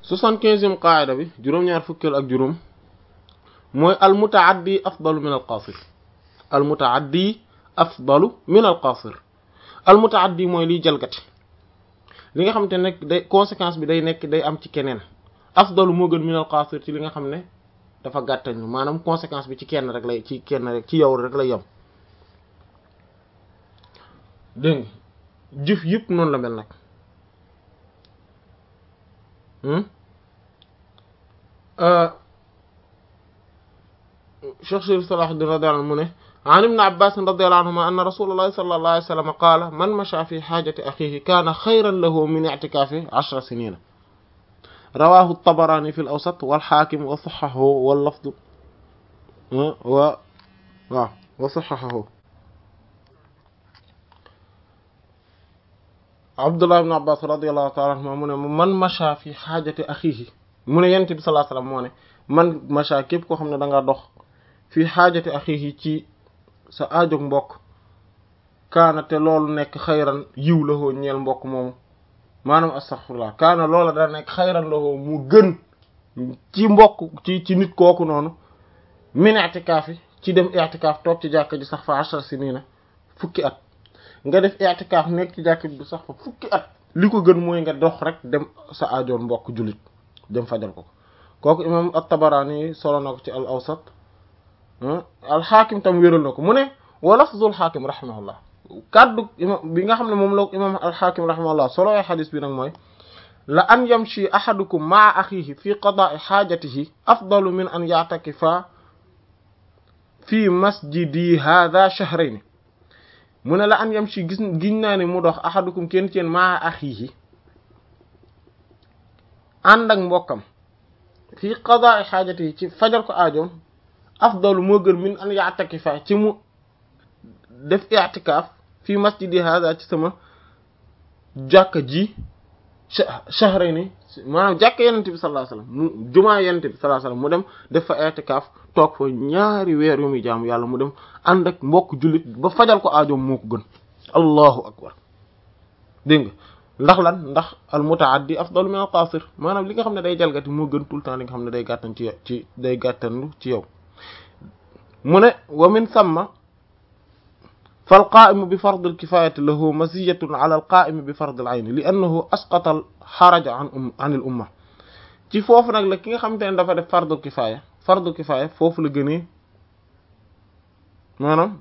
soixante-quinzième qaayida bi juróom-ñaar fukkeel ak juróom mooy al mutaaddi afdalu min al qaasir al mutaaddi afdalu min al qaasir al mutaaddi mooy liy jalgati li nga xam te nekk day conséquence bi day nekk day am ci keneen afdalu moo gën min al qaasir ci li nga xam ne dafa gàttañu maanaam conséquence bi ci kenn rek lay ci kenn rek ci yow rek lay yem dégg nga jëf yëpp noonu la mel nag Cheikh Sharif Salahuddin radiyallahu anhu mu ne an ibn Abbas radiyallahu anhuma anna rasulullahi sallallahu alayhi wa sallam qaala man masha fi hajati akhihi kaana khayran lahu min i'tikafi ashra sinina rawahu at-Tabarani fi al-Awsat wal Hakim wa sahhahahu wal lafd wa waaw wa sahhahahu Abdullah ibn Abbas radiyallahu ta'ala anhuma mu ne man masha fi hajati akhihi mu ne yonent bi sallallahu alayhi wa sallam moo ne man masha képp koo xam ne da nga dox fi xaajati axihi ci sa aajog mbokk kaana te loolu nekk xayran yiw la hoo ñeel mbokk moomu maanaam astaghfirullah kaana loola da nekk xayran la hoo mu gën ci mbokk ci ci nit kooku noonu min i'tikaafi ci dem i'tikaaf toog ci jàkka ji sax fa ashar sinina fukki at nga def i'tikaaf nekk ci jàkka ji sax fa fukki at li ko gën mooy nga dox rek dem sa aajoon mbokk jullit dem fajal ko kooku imam at-Tabarani solo na ko ci al awsat alxaakim tam wéral na ko mu ne wa lafzul xaakim rahimahullah kaddu imam bi nga xam ne moom la imam alxaakim rahimahullah solo ay xadis bi nag mooy la an yamshi ahadukum maa axihi fi qadaai xaajatihi afdalu min an ya'takifa fi masjidi hadha shahrayni mu ne la an yamshi gis giñ naa ne mu dox ahadukum kenn ci yéen maa axihi ànd ak mbokkam fi qadaai xaajatihi ci fajal ko aajoom afdalu moo gën min an ya'takifa ci mu def i'tikaaf fii masjidi hada ci sama jàkka ji shahrayni maanaam jàkka yenente bi sallallahu alayhi wasallam mu jumaa yenente bi sallallahu alayhi wasallam mu dem def fa i'tikaaf toog fa ñaari weer yu muy jaamu yàlla mu dem ànd ak mbokk jullit ba fajal ko aajoom moo ko gën allahu akbar dégg nga ndax lan ndax al mutaaddi afdalu min al qasir maanaam li nga xam ne day jalgati moo gën tout le temps li nga xam ne day gàttan ci ci day gàttanlu ci yow mu ne wa min samma fal qaaimu bi fard al kifayati lahu maziyatun ala al qaimi bi fard al ayni li annahu asqata al xaraja an um an al umma ci foofu nag la ki nga xamante ne dafa def fardul kifaya fardul kifaya foofu la gënee maanaam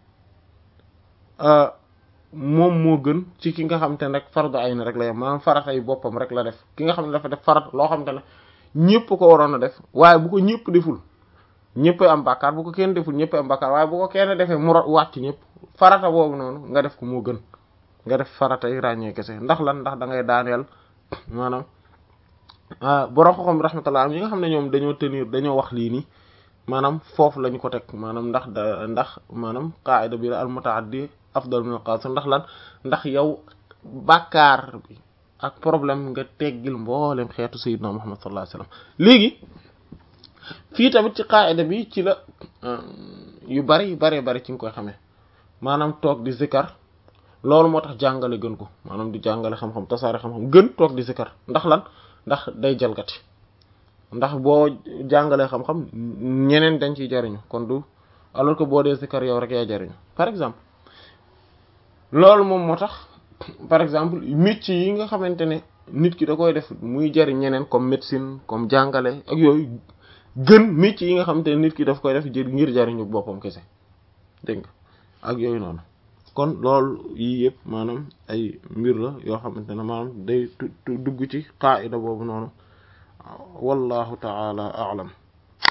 moom moo gën ci ki nga xamante ne rek fardu ayni rek la yem maanaam farata yi boppam rek la def ki nga xam ne dafa def farat loo xamante ne ñëpp ko waroon a def waaye bu ko ñëpp deful ñëpp am bàkkaar bu ko kenn deful ñëpp am bàkkaar waaye bu ko kenn defee mu wàcc ñëpp farata boobu noonu nga def ko moo gën nga def farata yi ràññee kese ndax lan ndax da ngay daaneel maanaam borom xoxom rahmatullah am yi nga xam ne ñoom dañoo tenir dañoo wax lii nii maanaam foofu lañu ko teg maanaam ndax da ndax maanaam qaida bi la al mutaaddi afdal min al qasir ndax lan ndax yow bàkkaar bi ak problème nga teggil mboolem xeetu sayyidina Muhammad sallallahu alayhi wasallam léegi fii tamit ci qaida bi ci la yu bari yu bari bari ci nga koy xamee maanaam toog di zikar loolu moo tax jàngale gën ko maanaam di jàngale xam-xam tasaare xam-xam gën toog di zikar ndax lan ndax day jalgati ndax boo jàngalee xam-xam ñeneen dañ ciy jariñu kon du alors que boo dee zikar yow rek yaa jariñu par exemple loolu moom moo tax par exemple métier yi nga xamante ne nit ki da koy def muy jariñ ñeneen comme médecine comme jàngale ak yooyu gën métier yi nga xamante ne nit ki daf koy def jër ngir jariñu boppam kese dégg nga ak yooyu noonu kon loolu yii yëpp maanaam ay mbir la yoo xamante ne maanaam day dugg ci qaida boobu noonu wallahu ta'ala a'lam